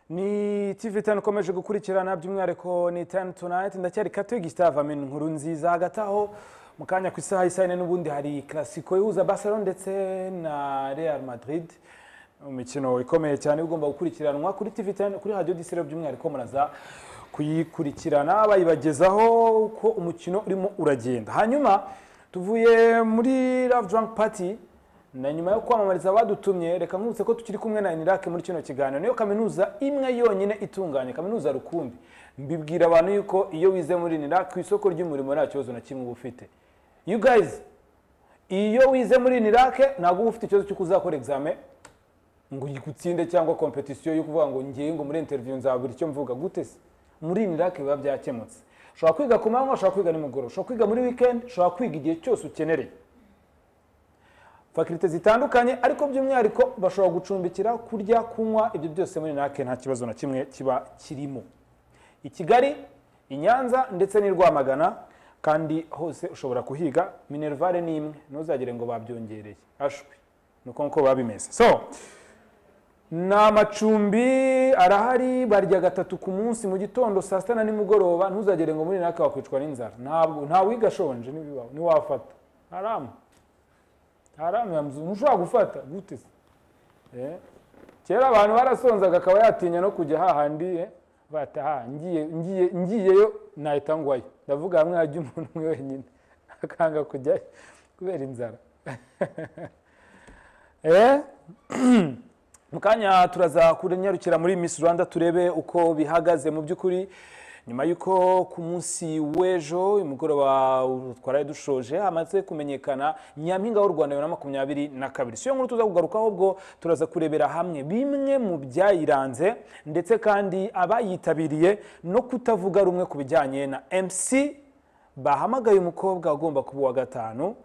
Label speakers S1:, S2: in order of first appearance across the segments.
S1: ni tv tanu ukomeje gukurikirana by'umwihariko ni tanu tunayiti ndacyari katoye gisitave inkuru nziza hagati aho mu kanya ku isaha isa yine n'ubundi hari karasiko ihuza barcelona ndetse na real madrid umukino ikomeye cyane ugomba gukurikiranwa kuri tv tanu kuri radiyo disire by'umwihariko muraza kuyikurikirana bayibagezaho uko umukino urimo uragenda hanyuma tuvuye muri love drunk party na nyuma yo kwamamariza abadutumye reka nkubutse ko tukiri kumwe na inirake muri kino kiganiro niyo kaminuza imwe yonyine itunganye kaminuza rukumbi mbibwira abantu yuko iyo wize muri inirake ku isoko ry'umurimo nta kibazo na kimwe uba ufite you guys iyo wize muri inirake ntabwo uba ufite ikibazo cy'uko uzakora examen ngo utsinde cyangwa kompetisiyo yo kuvuga ngo ngewe ngo muri interview nzabura icyo mvuga gute se muri inirake biba byakemutse ushobora kwiga ku manywa ushobora kwiga nimugoroba ushobora kwiga muri weekend ushobora kwiga igihe cyose ukenereye fakirite zitandukanye ariko by'umwihariko bashobora gucumbikira kurya kunywa ibyo byose muri nake nta kibazo na kimwe kiba kirimo i kigali i nyanza ndetse n'i rwamagana kandi hose ushobora kuhiga minerivare ni imwe ntuzagire ngo babyongereye ashwi ni uko nguko biba bimeze so ni amacumbi arahari barya gatatu ku munsi mu gitondo saa sita na nimugoroba ntuzagere ngo muri naka wakwicwa n'inzara ntabwo ntawiga ashonje n'ibibaho ntiwafata haramu haramu ya muzungu ntushobora gufata gute se Eh, kera abantu barasonzaga akaba yatinya no kujya hahandi eh, bata ha ngiye ngiye ngiyeyo nahita ngwayo ndavuga hamwe hajya umuntu umwe wenyine akanga kujyayo kubera inzara eh mu kanya turaza kunyarukira muri Miss Rwanda turebe uko bihagaze mu by'ukuri nyuma y'uko ku munsi w'ejo umugoroba twaraye dushoje hamaze kumenyekana nyampinga w'u rwanda bibiri na makumyabiri na kabiri si yo nkuru tuza kugarukaho ubwo turaza kurebera hamwe bimwe mu byayiranze ndetse kandi abayitabiriye no kutavuga rumwe ku bijyanye na mc bahamagaye umukobwa ugomba kuba uwa gatanu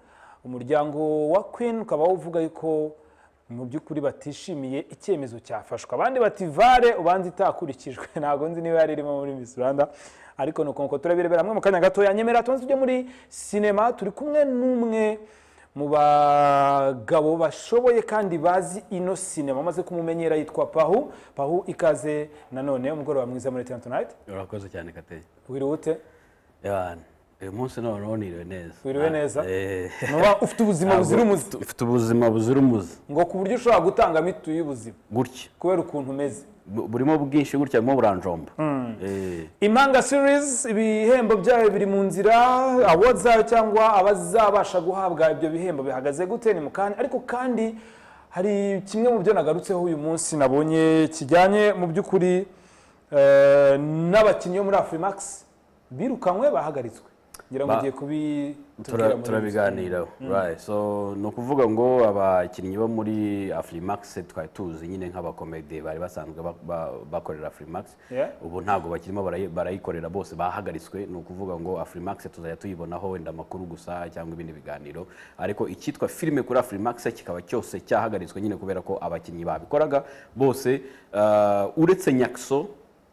S1: umuryango wa queen ukaba uvuga yuko mu by'ukuri batishimiye icyemezo cyafashwe abandi bati vare ubanza itakurikijwe ntabwo nzi niba yari irimo muri Miss Rwanda ariko ni uko turabirebera hamwe mu kanya gato nyemera tubanze tujye muri sinema turi kumwe n'umwe mu bagabo bashoboye kandi bazi ino sinema amaze kumumenyera yitwa pahu pahu ikaze nanone umugoroba mwiza muri tena tunayiti
S2: urakoze cyane kateye
S1: wirute
S2: uyu munsi noneho niriwe neza
S1: Wiriwe neza?
S2: Eh,
S1: nuba ufite ubuzima buzira umuze
S2: ufite ubuzima buzira umuze
S1: ngo ku buryo ushobora gutanga mitu y'ubuzima
S2: gutya
S1: kubera ukuntu umeze
S2: Bu- burimo bwinshi gutya burimo buranjomba Eh,
S1: impanga series ibihembo byayo biri mu nzira awards zayo cyangwa abazabasha guhabwa ibyo bihembo bihagaze gute ni mu kanya ariko kandi hari kimwe mu byo nagarutseho uyu munsi nabonye kijyanye mu by'ukuri eh, n'abakinnyi bo muri afurimax birukanywe bahagaritswe ngira ngo
S2: Ba-
S1: ugiye kubitubwira
S2: tura-
S1: muri
S2: turabiganiraho Right. so ni ukuvuga ngo abakinnyi bo muri afurimax twari tuzi nyine nk'abakomedi bari basanzwe ba- ba- bakorera afurimax
S1: Yeah.
S2: ubu ntabwo bakirimo barayi- barayikorera bose bahagaritswe ni ukuvuga ngo afurimax tuzajya tuyibonaho wenda amakuru gusa cyangwa ibindi biganiro ariko icyitwa filime kuri afurimax kikaba cyose cyahagaritswe nyine kubera ko abakinnyi babikoraga bose uh, uretse nyakso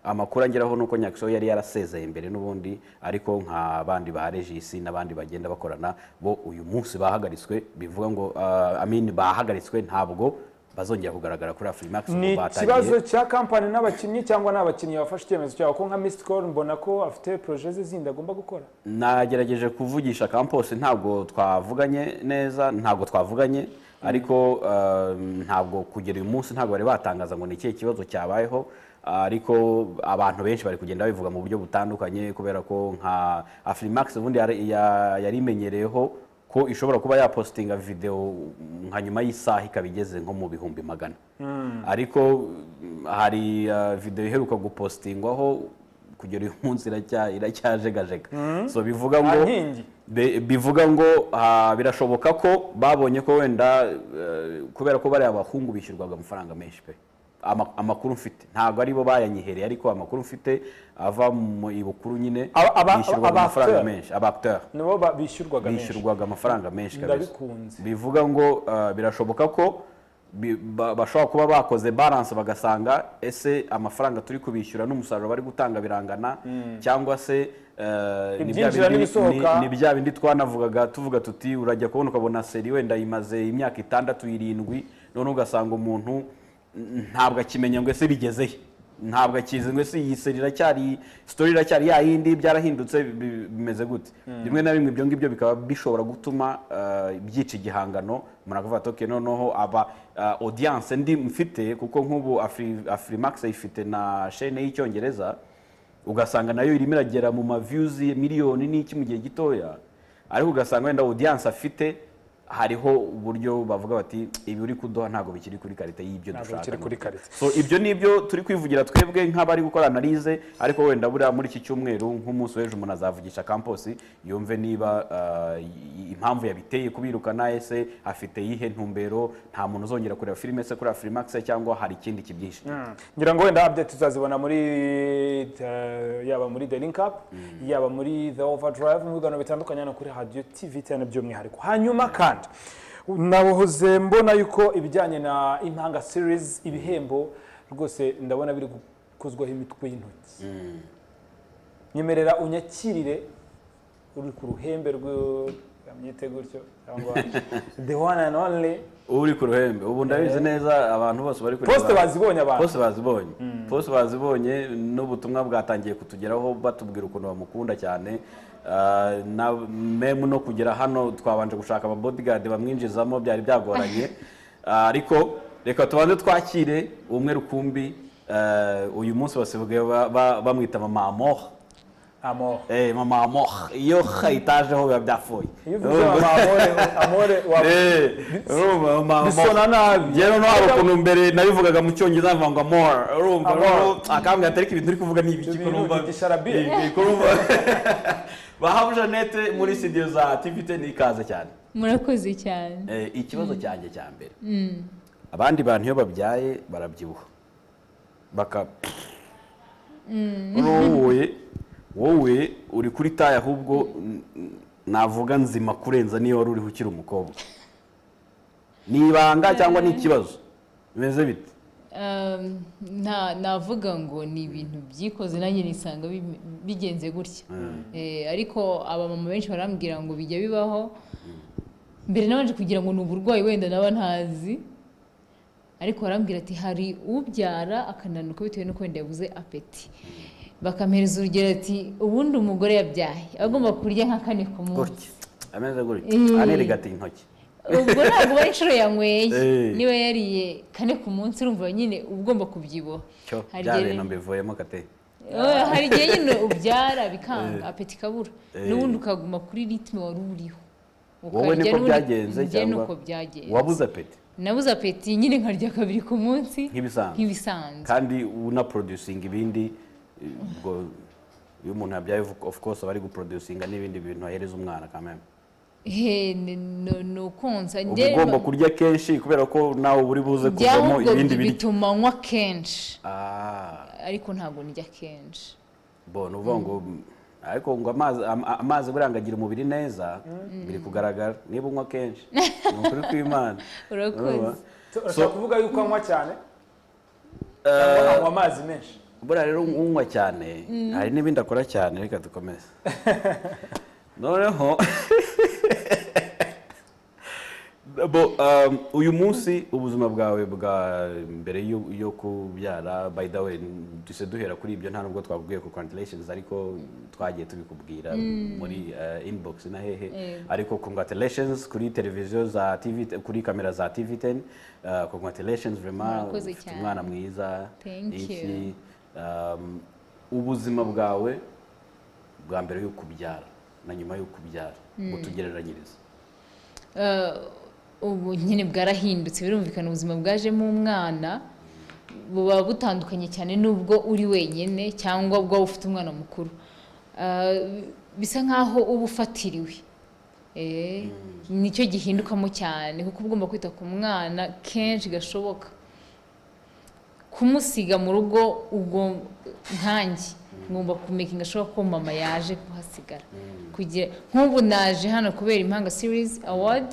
S2: amakuru angeraho ni uko nyakisho yari yarasezeye mbere n'ubundi ariko nka bandi ba regisi n'abandi bagenda bakorana bo uyu munsi bahagaritswe bivuga ngo ah, amini bahagaritswe ntabwo bazongera kugaragara kuri afurimax ubu
S1: ni
S2: batangiye-
S1: ikibazo cya kampani n'abakinnyi cyangwa n'abakinnyi bafashe icyemezo cyabo ko nka missed call mbona ko afite projet ze zindi agomba gukora
S2: nagerageje kuvugisha campos ntabwo twavuganye neza ntabwo twavuganye ariko um, ntabwo kugera uyu munsi ntabwo bari batangaza ngo ni ikihe kibazo cyabayeho ariko abantu benshi bari kugenda babivuga mu buryo butandukanye kubera ko nka afurimax ubundi yari- ya- yari imenyereyeho ko ishobora kuba yapositinga videwo nka nyuma y'isaha ikaba igeze nko mu bihumbi magana ariko mm, hari uh, videwo iheruka gupositingwaho kugera uyu munsi iracya- iracyajegajega so bivuga ngo
S1: nta nkingi
S2: Be- bivuga ngo ah, birashoboka ko babonye ko wenda eh, kubera ko bariya bahungu bishyurwaga amafaranga menshi pe Ama- amakuru mfite ntabwo aribo bayanyihereye ariko amakuru mfite ava mu ibukuru nyine
S1: Aba- aba-
S2: bishyurwaga
S1: aba-
S2: amafaranga
S1: acteur.
S2: menshi aba acteur
S1: nibo ba- bishyurwaga menshi
S2: bishyurwaga amafaranga menshi kabisa
S1: ndabikunze
S2: bivuga ngo ah, birashoboka ko bi- ba- bashobora kuba bakoze balance bagasanga ese amafaranga turi kubishyura n'umusaruro bari gutanga birangana cyangwa se eh, ni bya
S1: Ibyinjira
S2: bindi-
S1: n'ibisohoka.
S2: ni- ni bya bindi twanavugaga tuvuga tuti urajya kubona ukabona seri wenda imaze imyaka itandatu irindwi none ugasanga umuntu mm, ntabwo akimenya ngo ese bigezehe ntabwo akizi ngo si iyi seri iracyari sitori iracyari ya yindi byarahindutse bi- bimeze gute rimwe na rimwe ibyo ngibyo bikaba bishobora gutuma eh, byica igihangano umuntu akavuga ati "Okay, noneho aba eh, audience ndi mfite kuko nk'ubu Afri- afurimax ifite na shene y'icyongereza ugasanga nayo irimo iragera mu ma views miliyoni n'iki mu gihe gitoya ariko ugasanga wenda audience afite hariho uburyo bavuga bati ibi uri kuduha ntabwo bikiri kuri karite y'ibyo
S1: Ntabwo
S2: dushaka
S1: bikiri kuri
S2: n'ubu."
S1: karite.
S2: so ibyo ni ibyo turi kwivugira twebwe nk'abari gukora analize ariko wenda buriya muri iki cyumweru nk'umunsi w'ejo umuntu azavugisha campus yumve niba ah, i- i- impamvu yabiteye kubirukana ese afite yihe ntumbero nta muntu uzongera kureba filime se kuri afurimax cyangwa hari ikindi kibyihishe
S1: ngira ngo wenda update tuzazibona muri eh, yaba muri the link up yaba muri the overdrive mu biganiro bitandukanye hano kuri radio tv cyane by'umwihariko hanyuma kandi nahoze mbona yuko ibijyanye na impanga series ibihembo rwose ndabona biri gukozwaho imitwe y'intoki nyemerera unyakirire uri ku ruhembe rwe byite gutyo cyangwa the one and only
S2: uri ku ruhembe ubu ndabizi neza abantu bose bari kureba
S1: poste bazibonye abantu
S2: Bose bazibonye bose bazibonye n'ubutumwa bwatangiye kutugeraho batubwira ukuntu bamukunda cyane Ah, na memu no kugera hano twabanje gushaka aba bodyguard bamwinjizamo byari byagoranye Ah, ariko reka tubanze twakire umwe rukumbi Ah, uyu munsi basigaye ba- ba- bamwita mama amoha
S1: amor
S2: Eh, mama amoha iyo itajeho biba byafuye
S1: iyo uvuze mama amore amore wa
S2: Eh, urumva, mama amoha
S1: bisona nabi
S2: njyewe no hari ukuntu mbere nabivugaga mu cyongereza nkavuga ngo more urumva
S1: More.
S2: rero akambwira ati ariko ibintu uri kuvuga ni ibiki
S1: Ibintu
S2: ko numva
S1: ni igisharabia."
S2: Ni- ni- ko numva bahabu jeannette muri studio za tvt ni ikaze cyane
S3: murakoze cyane
S2: Eh, ikibazo cyanjye cya mbere abandi bantu iyo babyaye barabyibuha baka wowe wowe uri kuri taye ahubwo n- n- navuga nzima kurenza niyo wari uriho ukiri umukobwa ni ibanga cyangwa ni ikibazo bimeze bite
S3: Um, nta navuga ngo ni ibintu byikoze nanjye nisanga bi- bigenze gutya Eh, ariko abamama benshi barambwira ngo bijya bibaho mbere nabanje kugira ngo ni uburwayi wenda naba ntazi ariko barambwira ati hari ubyara akananuka bitewe n'uko wenda yabuze apeti bakampereza urugero ati ubundi umugore yabyaye aba agomba kurya nka kane ku munsi
S2: gutya ameze gutya
S3: Eh.
S2: anirigata intoki
S3: ubwo ntabwo ari inshuro yanyweye
S2: Eh.
S3: niba yariye kane ku munsi urumva nyine uba ugomba kubyibuha
S2: cyo
S3: Hari
S2: bya
S3: igihe-
S2: bintu mbivuyemo kate
S3: Eh, hari igihe nyine ubyara bikanga apeti ikabura
S2: Eh.
S3: n'ubundi ukaguma kuri ritime wari uriho
S2: wowe
S3: Ukarya
S2: niko
S3: n'ubundi-
S2: byagenze
S3: njye
S2: cyangwa
S3: nuko byagenze
S2: wabuze apeti
S3: nabuze apeti nyine nkarya kabiri ku munsi
S2: Nk'ibisanzwe.
S3: nk'ibisanzwe
S2: kandi unaproducinga ibindi ubwo iyo umuntu yabyaye of- of course aba ari guproducinga n'ibindi bintu ahereza umwana kameme
S3: He, ni- ni- ni ukonsa
S2: uba
S3: Njye
S2: ugomba
S3: no-
S2: kurya kenshi kubera ko nawe uba uri buze
S3: bya
S2: kuvamo
S3: ahubwo
S2: ibindi biryo
S3: bituma nywa kenshi
S2: Ah,
S3: ariko ntabwo ndya kenshi
S2: bo ni ukuvuga ngo ariko ngo amazi ama- amazi buriya ngo agira umubiri neza biri kugaragara niba unywa kenshi ni ukuri kw'imana
S3: Urakoze.
S2: Urumva?
S1: urashobora
S2: So-
S1: kuvuga yuko anywa cyane
S2: Eh,
S1: cyangwa anywa amazi menshi
S2: buriya rero unywa cyane hari n'ibindi akora cyane reka dukomeze noneho bo um, uyu munsi ubuzima bwawe bwa mbere yo- yo kubyara by the way duce duhera kuri ibyo nta nubwo twabwiye ku congratulations ariko twagiye tubikubwira muri uh, inbox na hehe ariko congratulations kuri televiziyo za TV kuri kamera za TV10 uh, congratulations vraiment
S3: Murakoze
S2: ufite
S3: cyane.
S2: umwana mwiza
S3: Thank you.
S2: iki um, ubuzima bwawe bwa mbere yo kubyara na nyuma yo kubyara utugereranyiriza
S3: Eh, ubu nyine bwarahindutse birumvikana ubuzima bwajemo umwana buba butandukanye cyane n'ubwo uri wenyine cyangwa ubwo waba ufite umwana mukuru Eh, bisa nk'aho uba ufatiriwe Eh, nicyo gihindukamo cyane kuko uba ugomba kwita ku mwana kenshi gashoboka kumusiga mu rugo ugom- nkanjye ngomba kumekinga ashobora ko mama yaje kuhasigara kugira nk'ubu naje hano kubera impanga series award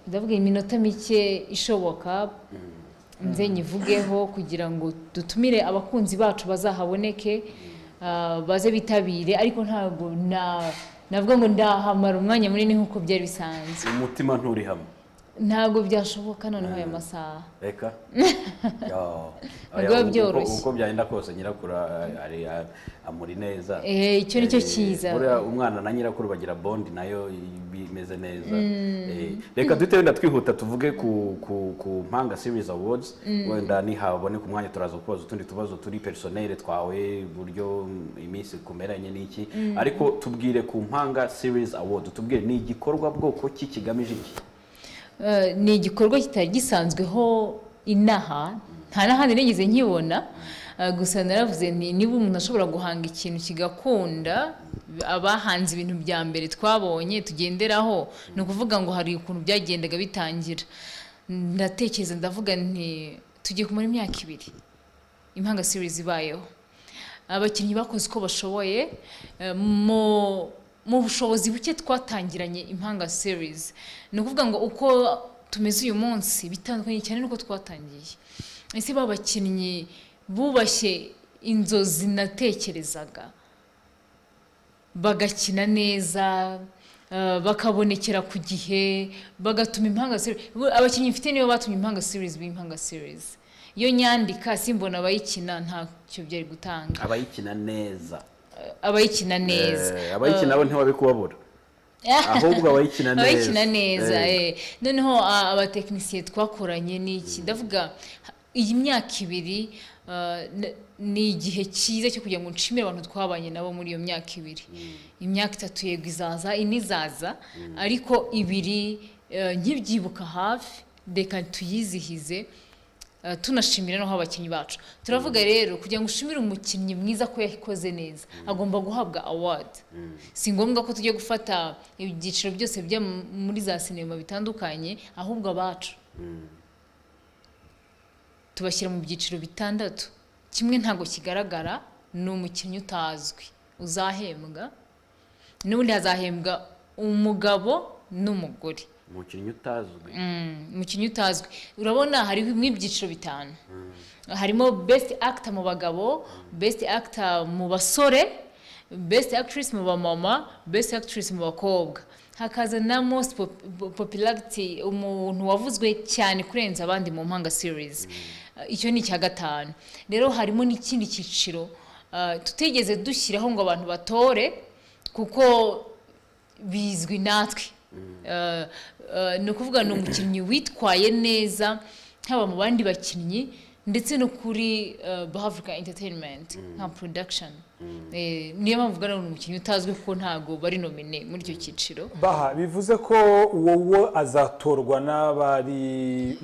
S3: ndavuga iminota mike ishoboka nze nyivugeho kugira ngo dutumire abakunzi bacu bazahaboneke ah, baze bitabire ariko ntabwo na navuga ngo ndahamara umwanya munini nk'uko byari bisanzwe
S2: umutima nturi hamwe
S3: ntabwo byashoboka noneho aya masaha
S2: reka
S3: Ntibiba byoroshye.
S2: uko byagenda kose nyirakuru a- ari a- amuri neza
S3: Eh, icyo ni cyo
S2: Eh,
S3: cyiza
S2: buriya umwana na nyirakuru bagira bondi nayo imeze neza Eh, reka duhite wenda twihuta tuvuge ku ku ku mpanga series awards wenda nihaboneka umwanya turaza kubaza utundi tubazo turi personel twawe buryo iminsi kumeranye n'iki ariko tubwire ku mpanga series awards tubwire ni igikorwa bwoko ki kigamije iki
S3: Eh, ni igikorwa kitari gisanzweho inaha nta n'ahandi nigeze nkibona Eh, gusa naravuze nti niba umuntu ashobora guhanga ikintu kigakunda abahanze ibintu bya mbere twabonye tugenderaho ni ukuvuga ngo hari ukuntu byagendaga bitangira ndatekereza ndavuga nti tugiye kumara imyaka ibiri impanga series ibayeho abakinnyi bakoze uko bashoboye eh, mu mu bushobozi buke twatangiranye impanga series ni ukuvuga ngo uko tumeze uyu munsi bitandukanye cyane n'uko twatangiye ese babakinnyi bubashye inzozi natekerezaga bagakina neza eh, bakabonekera ku gihe bagatuma impanga series Bu- abakinnyi mfite nibo batumye impanga series biba impanga series iyo nyandika simbona abayikina ntacyo byari gutanga
S2: abayikina neza
S3: Eh, abayikina neza
S2: Eh, abayikina bo ntiwabikubabura ahubwo abayikina neza
S3: abakina neza
S2: Eh,
S3: eh. noneho a- abatekinisiye twakoranye n'iki ndavuga iyi myaka ibiri ah, n- ni igihe cyiza cyo kugira ngo nshimire abantu twabanye nabo muri iyo myaka ibiri imyaka itatu yego izaza ine izaza ariko ibiri eh, nkibyibuka hafi reka tuyizihize eh, tunashimira naho abakinnyi bacu turavuga rero kugira ngo ushimire umukinnyi mwiza ko yakoze neza agomba guhabwa award si ngombwa ko tujya gufata ibyiciro byose byo m- muri za sinema bitandukanye ahubwo abacu tubashyira mu byiciro bitandatu kimwe ntabwo kigaragara ni umukinnyi utazwi uzahembwa n'ubundi hazahembwa umugabo n'umugore
S2: umukinnyi utazwi
S3: Mm, umukinnyi utazwi urabona hariho ibyiciro bitanu harimo best actor mu bagabo best actor mu basore best actress mu bamama best actress mu bakobwa hakaza na most pop- popularity umuntu wavuzwe cyane kurenza abandi mu mpanga series Uh, icyo ni icya gatanu rero harimo n'ikindi cyiciro uh, tutigeze dushyiraho ngo abantu batore kuko bizwi natwe Eh, eh, ni ukuvuga ni umukinnyi witwaye neza haba mu bandi bakinnyi ndetse no kuri eh, bahavuga entertainment nka production Eh, niyo mpamvu ubwo ni umukinnyi utazwi kuko ntabwo bari nomine muri icyo cyiciro
S1: baha bivuze ko wowe azatorwa n'abari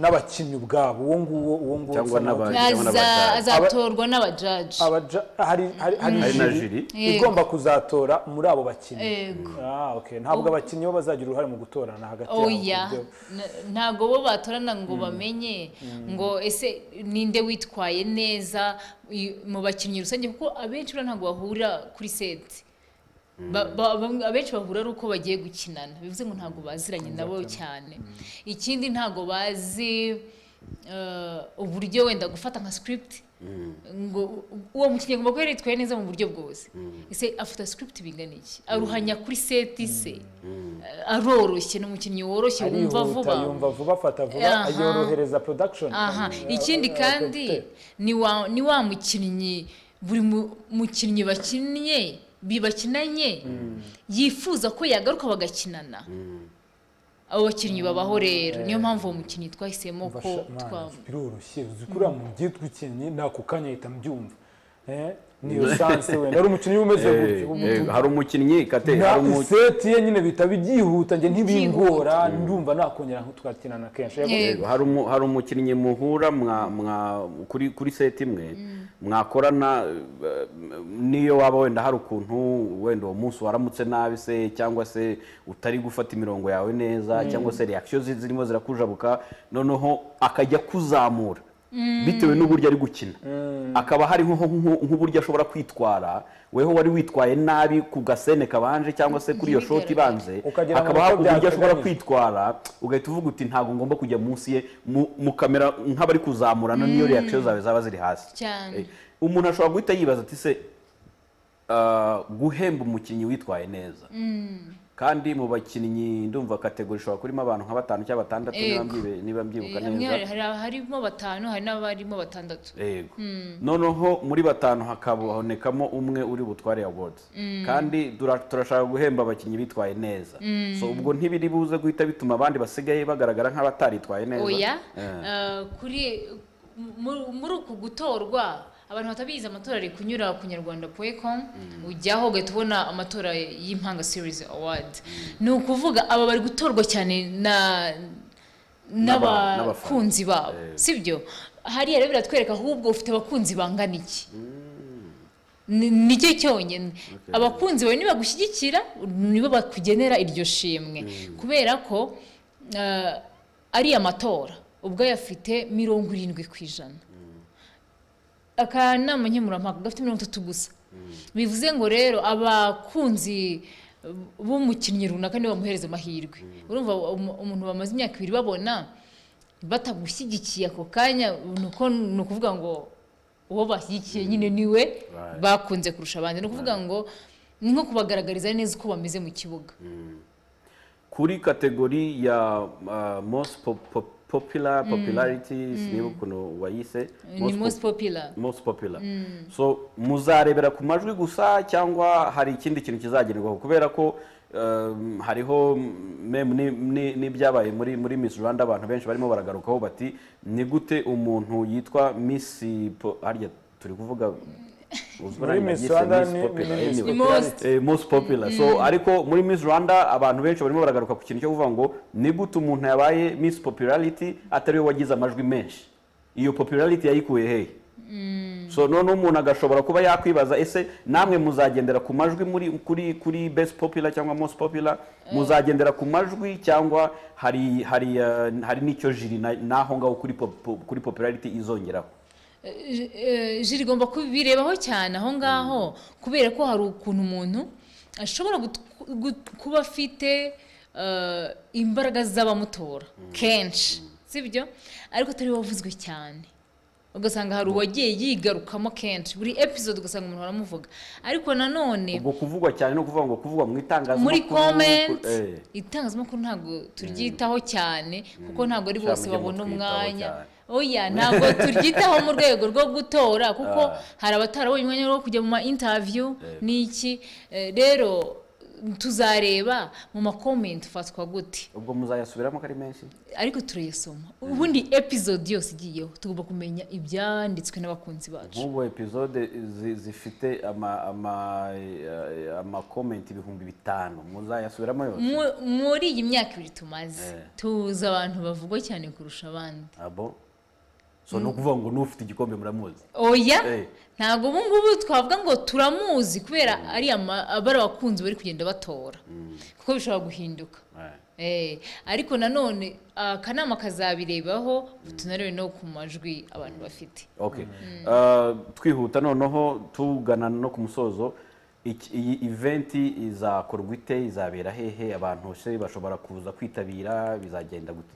S1: n'abakinnyi ubwabo uwo nguwo uwo nguwo
S2: Cyangwa
S1: usa naho-
S2: n'aba-
S3: Aza-
S2: n'abajaji.
S3: azatorwa n'abajaji
S1: abaja- hari hari- hari
S2: hari na
S1: juri
S2: jiri
S3: Yego.
S1: igomba kuzatora muri abo bakinnyi
S3: yego
S1: Ah, okay. ntabwo abakinnyi bo bazagira uruhare mu gutorana hagati yabo
S3: oya
S1: ku byo-
S3: ntabwo bo batorana ngo bamenye ngo ese ninde witwaye neza i- mu bakinnyi rusange kuko abenshi buriya ntabwo bahurira kuri seti Ba- ba- bamwe- abenshi bahura ari uko bagiye gukinana bivuze ngo ntabwo baziranye nabo cyane ikindi ntabwo bazi eh, uburyo wenda gufata nka script ngo u- uwo mukinnyi agomba kuba yaritwaye neza mu buryo bwose ese afata script bingana iki aruhanya kuri seti se Eh, aroroshye ni umukinnyi woroshye wumva
S1: arihuta
S3: vuba
S1: yumva vuba afata vuba
S3: Aha.
S1: yorohereza production
S3: aha
S1: Eh,
S3: ikindi
S1: eh,
S3: kandi ni wa ni wa mukinnyi buri mu- mukinnyi bakinnye bibakinanye yifuza ko yagaruka bagakinana abo bakinnyi babaho rero niyo mpamvu uwo mukinnyi twahisemo ko
S1: Basha- Mana,
S3: twa
S1: biroroshye uzi kuriya mu byitwa ikinyi nako kanya ahita mbyumva Eh, niyo sanse wenda ari umukinnyi uba umeze
S2: Eh,
S1: gutyo
S2: eh,
S1: umutu-
S2: hari umukinnyi kate
S1: nta
S2: hari umu-
S1: seti ye nyine bihita byihuta njye ntibingora
S3: Byihuta.
S1: ndumva nakongera nk'utwakinana kenshi Yego,
S3: Eh,
S2: Yego, hari umu- hari umukinnyi muhura mwa mwa kuri kuri seti imwe mwakorana eh, niyo waba wenda hari ukuntu wenda uwo munsi waramutse nabi se cyangwa se utari gufata imirongo yawe neza cyangwa se reaction zi- zirimo zirakujabuka noneho akajya kuzamura bitewe n'uburyo ari gukina akaba hariho nko- nk'uburyo ashobora kwitwara weho wari witwaye nabi ku gasene kabanje cyangwa se kuri iyo shoti
S3: Ntibigaragare.
S2: ibanze
S1: Ukagira ngo
S2: hakaba
S1: niko
S2: hari uburyo ashobora
S1: byateganyijwe.
S2: kwitwara ugahita uvuga uti ntabwo ngomba kujya munsi ye mu- mukamera nk'abari kuzamurana niyo reaction zawe zaba ziri hasi
S3: Cyane.
S2: Eh, umuntu ashobora guhita yibaza ati se ah, guhemba umukinnyi witwaye neza kandi mu bakinnyi ndumva kategori ishobora kurimo abantu nka batanu cyangwa batandatu niba
S3: Yego.
S2: mbibe- niba mbyibuka
S3: Eh, hamwe
S2: neza
S3: hari- hari abarimo batanu hari n'abarimo batandatu
S2: yego noneho muri batanu hakabonekamo umwe uri butware awards kandi dura- turashaka guhemba abakinnyi bitwaye neza so ubwo ntibiri buze guhita bituma abandi basigaye bagaragara nk'abataritwaye neza
S3: oya
S2: Eh,
S3: eh, kuri mu- muri uku gutorwa abantu batabizi amatora ari kunyura ku nyarwanda puwekomu ujyaho ugahita ubona amatora y'impanga series award ni ukuvuga aba bari gutorwa cyane na
S2: N'aba-
S3: n'abakunzi babo sibyo hariya rero biratwereka ahubwo ufite abakunzi bangana iki ni nicyo cyonyine abakunzi bawe nibagushyigikira nibo bakugenera iryo shimwe kubera ko eh, ari amatora ubwo afite mirongo irindwi ku ijana akanama nkemurampaka gafite mirongo itatu gusa bivuze ngo rero abakunzi b'umukinnyi runaka nibo bamuhereza amahirwe urumva umu- umuntu bamaze imyaka ibiri babona batagushyigikiye ako kanya ni uko ni ukuvuga ngo uwo bashyigikiye nyine niwe bakunze kurusha abandi ni ukuvuga ngo ni nko kubagaragariza neza uko bameze mu kibuga
S2: kuri kategori ya uh, most pop- pop- popular popularity siniba ukuntu wayise
S3: ni
S2: Most
S3: most
S2: pop-
S3: popular
S2: most popular so muzarebera ku majwi gusa cyangwa hari ikindi kintu kizagenerwaho kubera ko um, hariho mem ni- ni- n'ibyabaye muri muri Miss Rwanda abantu benshi barimo baragarukaho bati ni gute umuntu yitwa Miss po- harya turi kuvuga uzwi
S1: Muri
S2: nanjye
S1: Miss
S2: nabyise
S1: Rwanda
S2: Miss
S1: ni-
S2: Popular,
S1: ni Miss
S2: anyway.
S3: Ni most.
S2: Eh, most popular so ariko muri Miss Rwanda abantu benshi barimo baragaruka ku kintu cyo kuvuga ngo ni gute umuntu yabaye Miss Popularity atari we wagize amajwi menshi iyo popularity yayikuye hehe so noneho umuntu agashobora kuba yakwibaza ese namwe muzagendera ku majwi muri kuri kuri best popular cyangwa most popular muzagendera ku majwi cyangwa hari hari eh, hari n'icyo jiri na- naho ngaho kuri pop- pop- kuri popularity izongeraho
S3: Eh, eh, jiri igomba kubirebaho cyane aho ngaho kubera ko hari ukuntu umuntu ashobora gut- gut- kuba afite eh, imbaraga z'abamutora kenshi sibyo ariko atari wavuzwe cyane ugasanga hari uwagiye yigarukamo kenshi buri episode ugasanga umuntu aramuvuga ariko nanone
S2: ubwo kuvugwa cyane no kuvuga ngo kuvugwa mu itangazamakuru
S3: muri comment
S2: eh.
S3: itangazamakuru ntabwo turyitaho cyane kuko ntabwo ari bose
S2: Cyangwa mujye
S3: babona
S2: mutwitaho
S3: umwanya
S2: cyane.
S3: oya ntabwo turyitaho mu rwego rwo gutora kuko
S2: Ah.
S3: hari abatarabonye umwanya wo kujya mu ma interview n'iki Eh, rero tuzareba mu ma comment ufatwa gute
S2: ubwo muzayasubiramo ko ari menshi
S3: ariko turayasoma ubundi episode yose igiyeho tugomba kumenya ibyanditswe n'abakunzi bacu
S2: nk'ubu episode zi- zifite ama ama eh, ama comment ibihumbi bitanu muzayasubiramo yose
S3: Mu- muri iyi myaka ibiri tumaze
S2: Eh.
S3: tuzi abantu bavugwa cyane kurusha abandi
S2: abo so ni ukuvuga ngo n'ufite igikombe muramuzi Eh.
S3: oya ntabwo ubu ngubu twavuga ngo turamuzi kubera ari ama- abari abakunzi bari kugenda batora kuko bishobora guhinduka
S2: Eh.
S3: Eh, ariko nanone akanama kazabirebaho tunarebe no ku majwi abantu bafite
S2: okay Uh, twihuta noneho tugana no ku musozo Iki- iyi event izakorwa ite izabera hehe abantu se bashobora kuza kwitabira bizagenda gute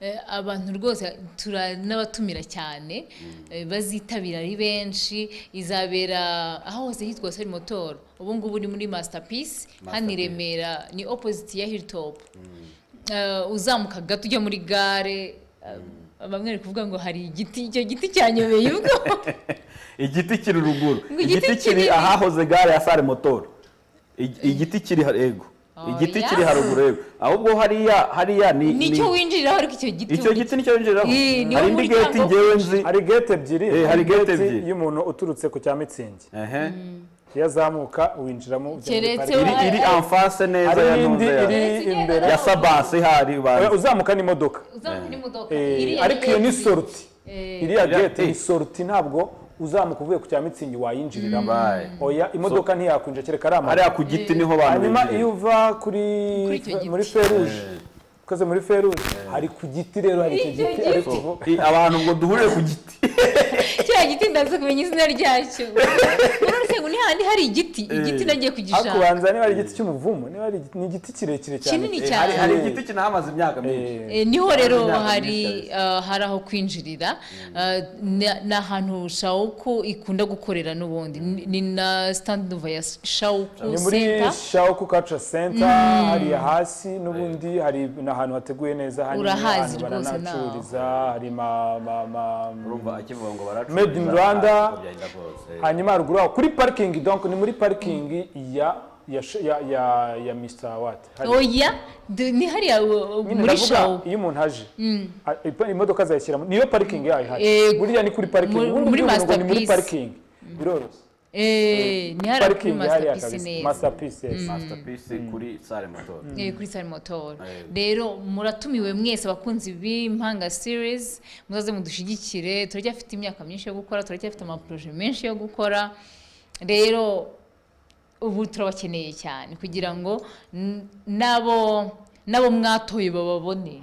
S3: Eh, abantu rwose tura- n'abatumira cyane eh, bazitabira ari benshi izabera aho hose hitwa sari motoro ubu ngubu ni muri masterpiece hano i
S2: Masterpiece.
S3: remera ni opposite ya hilltop Eh, uzamuka gato ujya muri gare eh, bamwe bari kuvuga ngo hari igiti icyo giti cyanyobeye ubwo
S2: igiti kiri ruguru
S3: Ngo igiti
S2: igiti kiri
S3: kinini.
S2: ahahoze gare ya sare motoro Ig- igiti kiri ha- ego
S3: Oh,
S2: igiti
S3: yeah.
S2: kiri haruguru ego ahubwo hariya hariya ni
S3: nicyo
S2: ni-
S3: winjiriraho ariko icyo giti
S2: icyo
S3: uri-
S2: giti nicyo winjiriraho
S3: Eh, niwo
S2: hari indi
S3: muryango
S2: geti ngewe nzi
S1: hari gate ebyiri
S2: Eh, hari gate ebyiri.
S1: y'umuntu uturutse ku cya mitsingi
S2: ehe
S1: iyo azamuka winjiramo ujya muri
S3: Keretse
S1: parike.
S2: iri iri
S3: Hari-
S2: anfase neza
S1: hari
S2: ya
S1: n'indi
S2: ntunze ya-
S1: iri
S3: Keretse igenda
S1: imbere
S2: ya sabase hari
S1: Oya,
S2: banza
S1: uzamuka n'imodoka
S3: uzamuka n'imodoka
S1: Eh,
S3: iriya
S1: ariko iyo ni
S3: gate-
S1: soruti iriya
S2: Iriya
S1: gate ni
S2: gate.
S1: soruti ntabwo uzamuka uvuye ku cya mitsingi wayinjiriramo
S2: Bye.
S1: oya imodoka ntiyakwinjira kereka ari amabuye
S2: hariya ku giti niho abantu
S1: hanyuma
S2: binjirira.
S1: iyo uva kuri
S3: Kuri icyo giti.
S1: muri feruje ukoze muri feruje hari ku giti rero hari icyo
S3: Icyo
S1: giti
S3: giti.
S1: ariko
S2: So, i- abantu ngo duhurire ku giti
S3: cya giti ndaza kumenya izina ryacyo uretse ndasengwa ni hahandi hari igiti igiti nagiye kugishaka
S1: hakubanza niba ari igiti cy'umuvumu niba ari igiti- ni igiti kirekire cyane
S3: Kinini
S1: Eh,
S3: cyane.
S2: hari hari
S1: Eh.
S2: igiti kinahamaze imyaka myinshi
S1: eh,
S3: Eh, niho rero
S2: Inama
S3: hari
S2: nyinshi
S3: ah, hari aho kwinjirira Ah, na- ni ahantu shawuku ikunda gukorera n'ubundi Ni- ni na sitandi ya shawuku
S1: ni muri
S3: senta
S1: shawoku kaca senta hariya hasi n'ubundi hari n'ahantu hateguye neza hanini
S3: Urahazi
S1: ahantu
S3: rwose nawe.
S1: baranahacururiza hari ma- ma- ma-
S2: urumva akivuga ngo baracuruza
S1: Made in Rwanda.
S2: ntabwo byagenda kose.
S1: hanyuma haruguru aho kuri parikingi donk ni muri parikingi ya ya sh- ya ya ya Mr. Watt. Hari-
S3: oya du- ni hariya uh,
S1: nyine
S3: muri
S1: ndavuga
S3: shawuku
S1: iyo umuntu aje a- ipa- imodoka zayishyiramo niyo parikingi yayo ihari
S3: Yego.
S1: buriya ni kuri parikingi
S3: Muri-
S1: ubundi
S3: muri
S1: ubyumva ngo ni muri
S3: masterpiece.
S1: parikingi biroroshye
S3: Eh, ni hariya kuri
S1: parikingi hariya
S3: masitapisi
S1: kabisa
S3: neza
S1: masterpiece yes.
S2: masterpiece kuri sale moto
S3: Eh, kuri sale motor
S2: Eh.
S3: rero muratumiwe mwese abakunzi b'impanga series muzaze mudushigikire turacyafite imyaka myinshi yo gukora turacyafite amaproje menshi yo gukora rero ubu turabakeneye cyane kugira ngo n- n'abo n'abo mwatoye bababone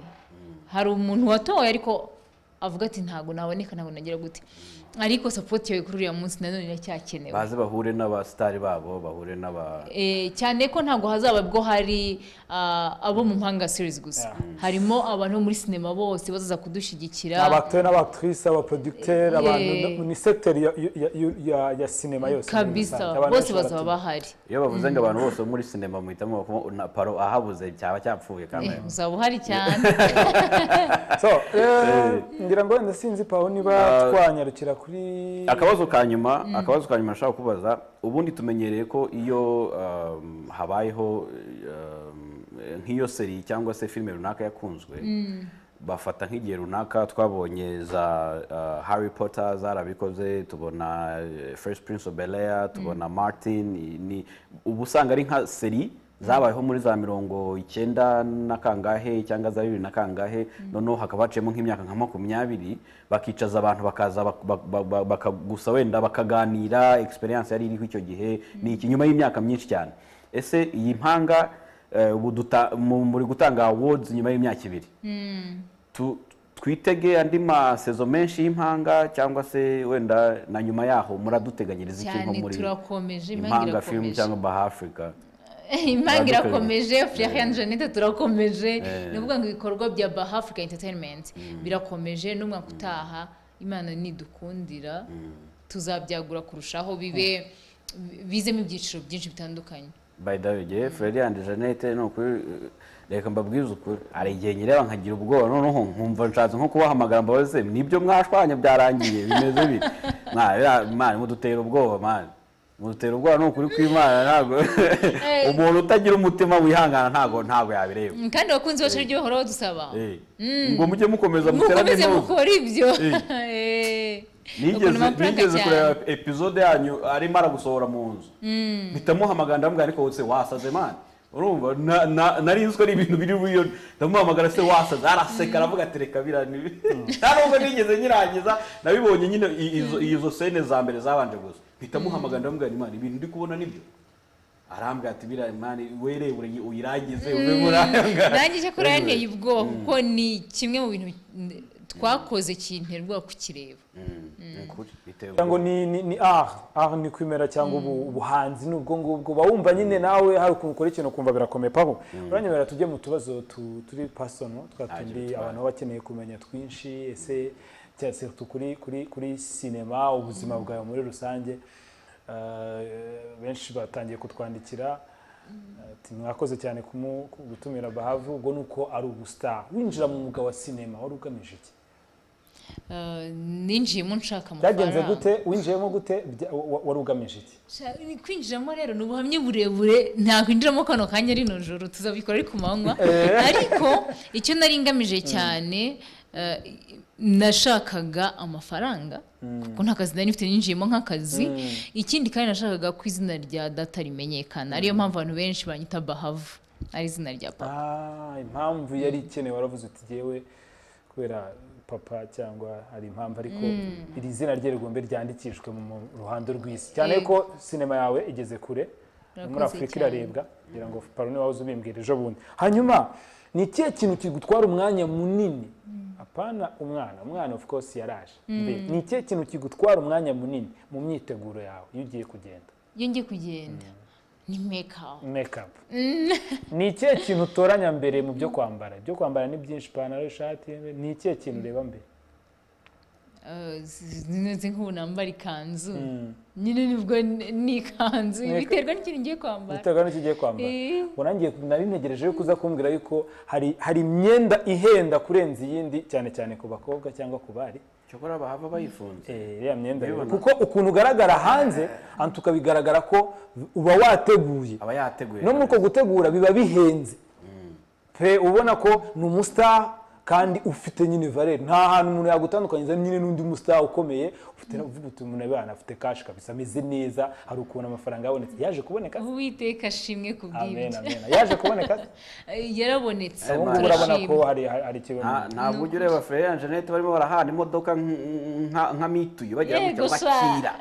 S3: hari umuntu watoye ariko avuga ati ntabwo naboneka ntabwo nagira gute ariko sapoti yawe kuri uriya munsi nanone iracyakenewe
S2: baze bahure n'abasitari babo bahure n'aba
S3: Eh, cyane ko ntabwo hazaba bwo hari ah, abo mu mpanga series gusa harimo abantu bo muri sinema bose bazaza kudushyigikira
S1: abaktere n'abaktrisi abaproducteur abantu
S3: Eh.
S1: ni secteur ya- ya- ya- ya- ya sinema yose muri rusange.
S3: kabisa
S1: Abantu
S3: bose
S1: benshi
S3: bazaba
S1: baratinya.
S3: bahari
S2: iyo bavuze ngo abantu bose bo muri sinema muhitamo bakuba na paro ahabuze cyaba cyapfuye
S3: Eh,
S2: kamera
S3: uzaba uhari cyane
S1: so eh, ngira ngo wenda sinzi pawo niba twanyarukira kuri
S2: akabazo ka nyuma akabazo ka nyuma nshaka kubaza ubundi tumenyereye ko iyo um, habayeho um, nk'iyo seri cyangwa se filime runaka yakunzwe bafata nk'igihe runaka twabonye za uh, harry potter zarabikoze tubona eh, first prince of bel air tubona martin ni uba usanga ari nka seri zabayeho muri za mirongo icyenda na kangahe cyangwa za bibiri na kangahe noneho hakaba haciyemo nk'imyaka nka makumyabiri bakicaza abantu bakaza bak- bak- bak- bak- bakagusa wenda bakaganira experience yari iriho icyo gihe ni iki nyuma y'imyaka myinshi cyane ese iyi mpanga eh, ubu duta- mu- muri gutanga awards nyuma y'imyaka ibiri tu- twitege andi masezo menshi y'impanga cyangwa se wenda na nyuma yaho muraduteganyiriza iki nko
S3: cyane
S2: muri
S3: turakomeje impanga
S2: impanga film
S3: irakomeje
S2: cyangwa baha africa
S3: impanga
S2: Badukorera.
S3: irakomeje Florian Jeannette turakomeje
S2: Eh.
S3: ni ukuvuga ngo ibikorwa bya Bah Africa Entertainment birakomeje n'umwaka utaha Imana nidukundira tuzabyagura kurushaho bibe bizemo ibyiciro byinshi bitandukanye
S2: by the way ngewe Florian de Jeannette ni ukuri eh, reka mbabwize ukuri hari igihe nyireba nkagira ubwoba noneho nkumva nshatse nko kubahamagara mbabaze nibyo mwashwanye byarangiye bimeze biti Mwa- biriya- mwana mudutera ubwoba mwana mudutera ubwoba ni ukuri kw'imana ntabwo umuntu utagira umutima wihangana ntabwo ntabwo yabireba
S3: Mm, kandi abakunzi bacu aribyo bahora badusaba
S2: Eh, ngo mujye mukomeza muterane
S3: mukomeze
S2: impuzu.
S3: mukora ibyo
S2: nigeze nigeze kureba episode yanyu arimo aragusohora mu nzu bitamuhamagara ndamubwira ariko se wasaze mani urumva na- na- nari nzi ko ari ibintu biri buriyo ndamuhamagara se wasaze araseka aravuga ati reka birani nta nubwo nigeze nyirangiza nabibonye nyine i- izo- izo sene za mbere zabanje gusa mpitamuhamagara ndamubwira imana ibintu ndi kubona nibyo arambwira ati biriya mani werebure uyirangize ube murayanga
S3: nanjye cyo kuraya nteye ubwoba kuko ni kimwe mu bintu n- twakoze kintera ubwoba kukireba
S1: kugira ngo ni ni ni art art ni kwimera cyangwa ubu- ubuhanzi ni ubwo ngubwo Uba wumva nyine nawe hari ukuntu ukora ikintu ukumva birakomeye paho uranyemerera tujye mu tubazo tu- turi personal twa tundi abantu baba bakeneye kumenya twinshi ese cyangwa se tu- kuri kuri kuri sinema ubuzima bwawe muri rusange Eh, benshi batangiye kutwandikira ati mwakoze cyane kumu- ku- gutumira bahavu ubwo ni uko ari ubustar winjira mu mwuga wa sinema wari ugamije iki
S3: Eh, ninjiyemo nshaka
S1: byagenze
S3: amafaranga
S1: gute winjiyemo gute Bya- wa- wa- wari ugamije iki
S3: Sha- ni kwinjiramo rero ni ubuhamya burebure ntakwinjiramo kano kanya rino joro tuzabikora ari ku manywa ariko icyo nari ngamije cyane eh, nashakaga amafaranga kuko nta kazi nari mfite ninjiyemo nk'akazi ikindi kandi nashakaga ko izina rya data rimenyekana ariyo mpamvu abantu benshi banyita bahavu ari izina rya papa
S1: Ah, impamvu yari ikenewe waravuze uti yewe kubera papa cyangwa hari impamvu ariko iri zina rye rigombe ryandikishwe mu mu ruhando rw'isi cyane
S3: Yego.
S1: ko sinema yawe igeze kure no muri
S3: Urakoze
S1: afurika
S3: cyane.
S1: irarebwa kugira ngo paroni wawe uze ubimbwira ejo bundi hanyuma ni ikihe kintu kigutwara umwanya munini apana umwana umwana of course yaraje Mbe, ni ikihe kintu kigutwara umwanya munini mu myiteguro yawe iyo ugiye kugenda
S3: iyo ngiye kugenda ni mekapu
S1: mekapu ni ikihe kintu utoranya mbere mu byo kwambara ibyo kwambara ni byinshi ipantaro ishati ni ikihe kintu ureba mbere
S3: zimeze nk'ubu nambara ikanzu nyine nibwo ni- ni ikanzu
S1: Ni-
S3: biterwa n'ikintu ngiye kwambara
S1: biterwa n'icyo ugiye kwambara
S3: Eh.
S1: ubwo nanjye nari ntegereje yuko uza kumbwira yuko hari hari imyenda ihenda kurenza iyindi cyane cyane ku bakobwa cyangwa ku bari
S2: cyokora bahava bayifunze
S1: Eh, iriya myenda rero.
S2: Ubibona?
S1: kuko ukuntu ugaragara hanze anti ukabigaragara ko uba wateguye
S2: aba yateguye
S1: no muri uko gutegura biba bihenze pe ubona ko ni umusitari kandi ufite nyine valere nta hantu umuntu yagutandukanyiriza nyine n'undi musitari ukomeye ufite uvuga uti umuntu abana afite kashi kabisa ameze neza hari ukuntu amafaranga yabonetse yaje kuboneka se?
S3: uwiteka ashimwe ku
S1: amen
S3: bw'ibyo
S1: amen yaje kuboneka se?
S3: Eh, yarabonetse
S1: ubu ngubu urabona ko
S3: turashima
S1: hari hari ikibazo
S2: Nta- ntabwo ujya ureba Freya Jeannette barimo barahana imodoka nk- nka nka mituyu bagera mu
S3: Yego
S2: cyangwa
S3: sa.
S2: kira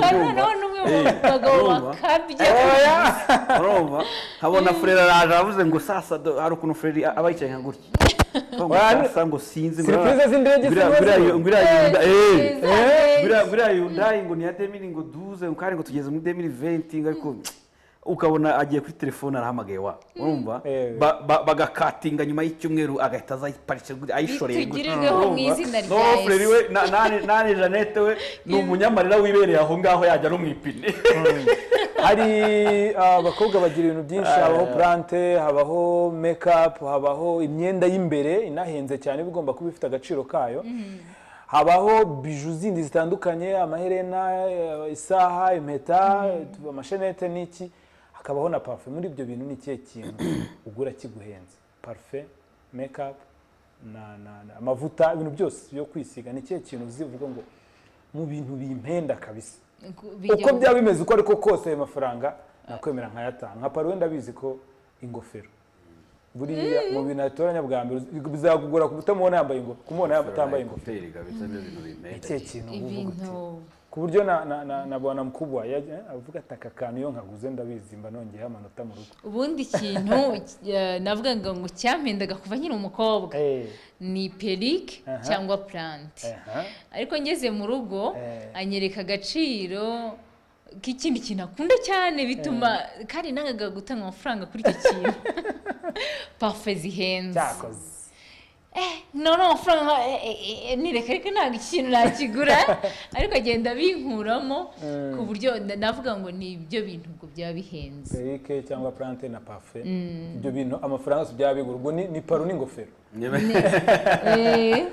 S3: Hari noneho n'umwe mu bagabo bakabya
S2: urumva nkabona Freya araje aravuze ngo sasa do- hari ukuntu Freya aba yicaye nka gutya Ngo ngo
S1: Wa-
S2: sasa ngo sinzi ngo
S1: Surprise z'indege
S2: buriya-
S1: zimwe
S2: buriya-
S1: zimwe.
S2: buriya yunda- eh.
S3: Eh, zizaneza.
S2: Buriya- buriya yundayi ngo ni iya demiri ngo duze ngo kandi ngo tugeze muri demiri venti ngo ariko ukabona agiye kuri telefone arahamagaye wa urumva
S1: Eh.
S2: Ba- ba- bagakatinga nyuma y'icyumweru agahita azayiparikira gutya, ayishoreye
S3: Bitugirirweho mu izina rya Yesu.
S2: frere we na- nane nane jeannette we ni umunyamarira wibereye aho ngaho yajya no mu ipine
S1: hari ah, abakobwa bagira ibintu byinshi habaho purante habaho mekapu habaho imyenda y'imbere inahenze cyane iba igomba kuba ifite agaciro kayo habaho biju zindi zitandukanye amaherena eh, isaha impeta amashenete n'iki hakabaho na parufe muri ibyo bintu ni ikihe kintu ugura kiguhenze parufe mekapu na- na- na- amavuta ibintu byose byo kwisiga ni ikihe kintu uzi uvuga ngo mu bintu bimpenda kabisa
S3: Ku-
S1: uko
S3: bijya mu-
S1: byaba bimeze uko ariko kose ayo mafaranga nakwemera nkayatanga nka paruwe ndabizi ko ingofero buriya mu bintu atoranya bwa mbere uzi- bizagugora kutamubona yambaye ingofero kumubona yambaye- atambaye ingofero
S2: Hotel, kabisa, ni ibintu bimeze.
S1: ikihe kintu uba uvuga uti,
S3: ibintu
S1: ku buryo na na na na bwana mukubwa yajya avuga ati aka kantu iyo nkaguze ndabizi mba nongeyeho amanota mu rugo
S3: ubundi ikintu eh, navugaga ngo cyampendaga kuva nkiri umukobwa
S1: Eh,
S3: ni perike
S1: Aha.
S3: cyangwa purante
S1: aha.
S3: ariko ngeze mu rugo
S1: Eh.
S3: anyereka agaciro k'ikindi kintu akunda cyane bituma kandi nangaga gutanga amafaranga kuri icyo kintu pafe zihenze
S1: cyakoze
S3: none amafaranga nka eh, eh, eh, nireka ariko ntabwo ikintu nakigura ariko agenda abinkuramo ku buryo na- navuga ngo ni ibyo bintu ubwo byaba bihenze
S1: perike cyangwa purante na parufe ibyo bintu amafaranga yose byaba bigura ubwo ni ni paru n'ingofero
S3: Eh.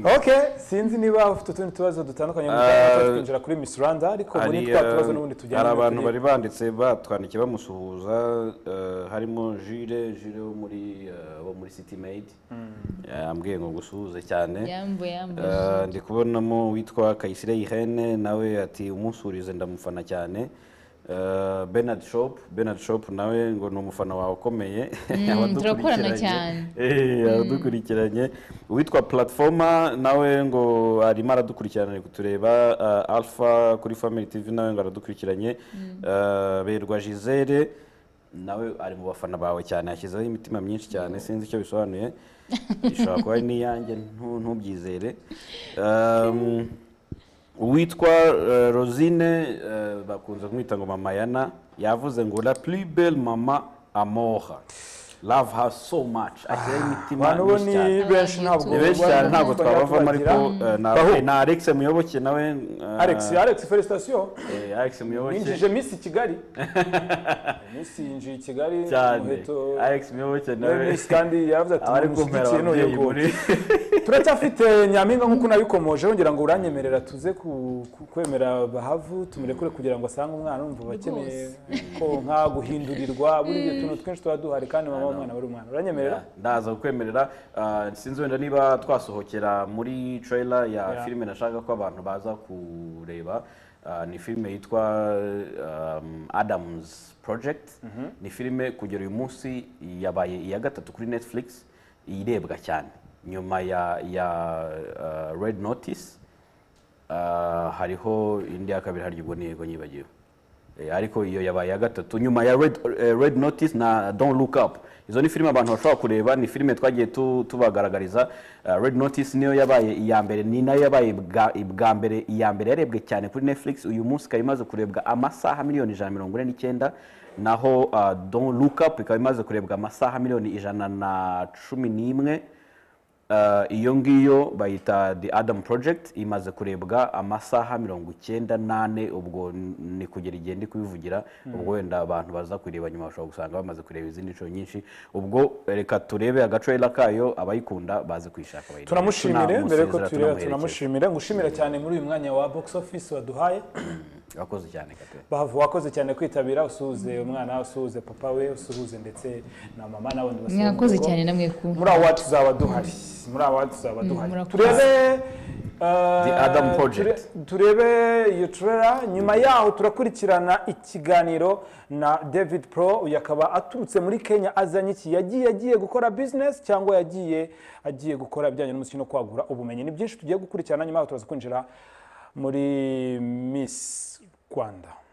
S1: ok sinzi niba ufite utundi tubazo dutandukanye mu
S2: Ah,
S1: uh, twinjira kuri Miss Rwanda ariko muri
S2: hari
S1: twa tubazo n'ubundi
S2: eh,
S1: tujyanye
S2: hari
S1: muri
S2: abantu
S1: turiya.
S2: bari banditse batwandikiye bamusuhuza eh, harimo jire jire wo muri eh, wo muri city made yambwiye ngo gusuhuze cyane
S3: yambuye yambuye
S2: Eh, ndi kubonamo witwa kayisire yihene nawe ati umusurize ndamufana cyane Eh, Bernard Shop Bernard Shop nawe ngo ni umufana wawe ukomeye
S3: turakorana
S2: Abadukurikiranye.
S3: cyane.
S2: Eh, abadukurikiranye uwitwa platforma nawe ngo arimo aradukurikirana ari kutureba eh, alpha kuri family tv nawe ngo aradukurikiranye Eh, berwa gisele nawe ari mu bafana bawe cyane yashyizeho imitima myinshi cyane sinzi icyo bisobanuye ishobora kuba ari n'iyanjye ntu- ntubyizere Um, uwitwa eh, rosine eh, bakunze kumwita ngo mama yana yavuze ngo la plus belle mama amora love her so much ashyiraho imitima
S1: abantu bo
S2: myinshi
S1: ni
S2: cyane
S1: benshi
S3: Abantu
S1: ntabwo
S2: ni benshi cyane ntabwo twabavamo ariko
S1: tubagira.
S2: eh, na-
S1: Bahu.
S2: na alex muyoboke nawe eh,
S1: alex alex felicitation
S2: eh, alex muyoboke
S1: yinjije Miss kigali Miss yinjiye i kigali
S2: cyane
S1: umuheto
S2: alex muyoboke
S1: nawe
S2: nawe
S1: Miss kandi yaravuze ati
S2: abari kumvira
S1: "Mushyigikiye none
S2: ababyeyi
S1: yego."
S2: muri
S1: turacyafite nyampinga nk'uko nabikomoje wongera ngo uranyemerera tuze ku- ku- kwemera bahavu tumurekure kugira ngo asange umwana umva bakeneye ko nka guhindurirwa buri gihe utuntu twinshi tuba duhari kandi mama w'umwana wari umwana uranyemerera
S2: ndaza kukwemerera ah, sinzi wenda niba twasohokera muri trailer ya
S1: Ya.
S2: filime nashaka ko abantu baza kureba Ah, ni filime yitwa um, Adams Project ni filime kugera uyu munsi yabaye iya gatatu kuri Netflix irebwa cyane nyuma ya ya ah, Red Notice Ah, hariho indi ya kabiri hari ubwo niyego nyibagiwe Eh, ariko iyo yabaye ya gatatu nyuma ya red, eh, red notice na don't look up izo ni filime abantu bashobora kureba ni filime twagiye tu- tubagaragariza Eh, red notice niyo yabaye iya mbere ni nayo yabaye bwa, bwa mbere iya mbere yarebwe cyane kuri netflix uyu munsi ikaba imaze kurebwa amasaha miliyoni ijana na mirongo ine n'icyenda naho ah, don't look up ikaba imaze kurebwa amasaha miliyoni ijana na cumi n'imwe Eh, iyo ngiyo bayita the adam project imaze kurebwa amasaha mirongo icyenda n'ane ubwo ni kugera igihe ndi kubivugira ubwo wenda abantu baza kureba nyuma bashobora gusanga bamaze kureba izindi nshuro nyinshi ubwo reka turebe agacorera kayo abayikunda baze kuyishaka bayirebe.
S1: turamushimire mbere yuko tureba
S2: Tunamusezera, tunamuherekeza.
S1: turamushimire ngushimira cyane muri uyu mwanya wa box office waduhaye
S2: urakoze cyane kate
S1: bavu wakoze cyane kwitabira usuhuze umwana usuhuze papa we usuhuze ndetse na mama n'abandi bose bo mu
S3: mwakoze
S1: rugo.
S3: cyane namwe ku
S1: muri awa tuzaba duhari muri awa tuzaba duhari
S3: murakoze.
S1: turebe eh,
S2: The Adam Project.
S1: ture- turebe iyo turera nyuma yaho turakurikirana ikiganiro na david pro uyu akaba aturutse muri kenya azanye iki yagiye agiye gukora business cyangwa yagiye agiye gukora ibijyanye n'umuziki no kwagura ubumenyi ni byinshi tugiye gukurikirana nyuma yaho turaza kwinjira muri miss rwanda